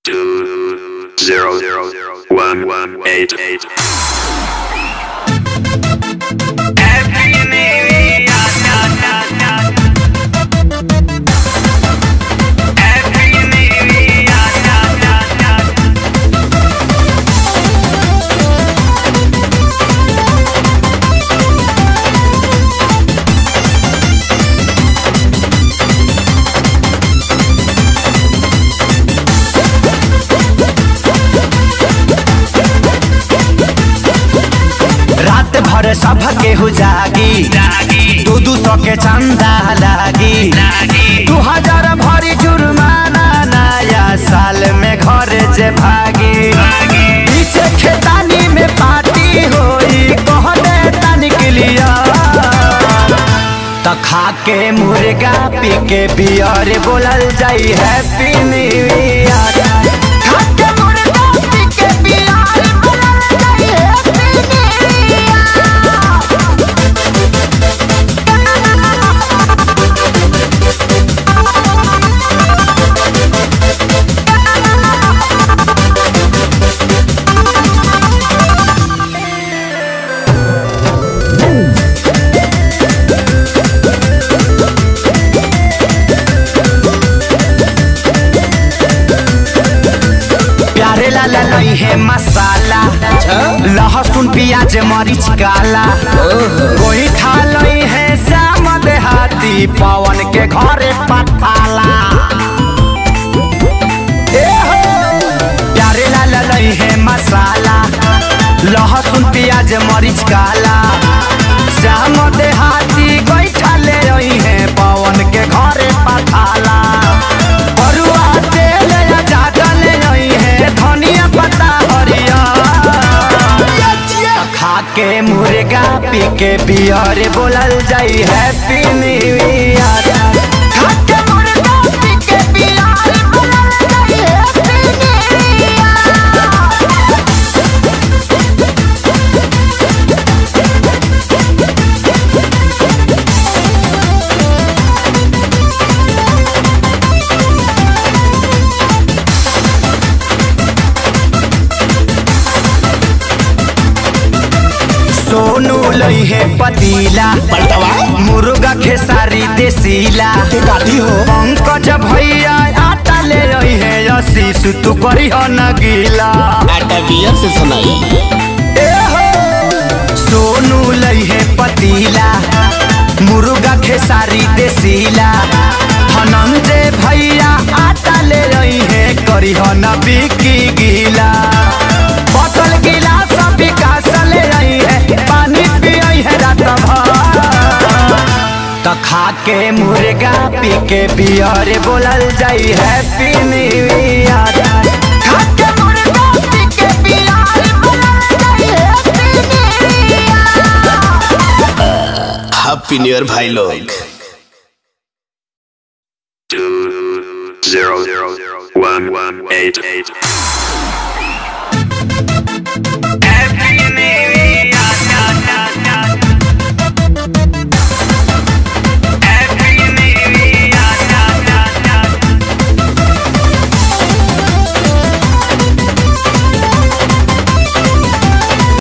two zero zero one one eight eight. रात भर सब केहू जागी दू दू सौ के चंदा लागी दू हजार भरी जुर्माना नया साल में घर जे भागी पीछे खेतानी में पार्टी होई कहने तनिक लिया त खा के मुर्गा पी के बियर बोलल जाई हैप्पी न्यू ईयर खा के मुर्गा पी के बियर बोलल जाई हैप्पी प्यारे लाला लई है मसाला लहसुन प्याज मरीच काला कोई खा लई है श्याम देहाती पवन के घरे पठाला ए हो! प्यारे लाला लई है मसाला लहसुन प्याज मरीच काला श्याम देहाती गैठा ले रही है पवन के घरे पठाला बरुआ तेल या जादा ले रही है धनिया पत्ता हरिया खा के मुर्गा पी के बियर बोलल जाई हैप्पी न्यू ईयर खा के मुर्गा पी के बियर बोलल जाई हैप्पी न्यू ईयर सोनू लई है पतीला पलटवा मुर्गा खेसारी देसीला के काटी हो पंकज भैया आटा ले रही है आशीष तू करी हो न गीला आटा बियर से सुनाई ए हो सोनू लई है पतीला मुर्गा खेसारी देसीला धनंजय भैया आटा ले रही है करी हो न बिकी गीला बोतल गिलास विकास ले रही है पानी पियई है रात भर त खा के मुर्गा पी के बियर बोलल जाई हैप्पी न्यू ईयर खा के मुर्गा पी के बियर बोलल जाई happy new year happy new year भाई लोग Two zero zero one one eight eight.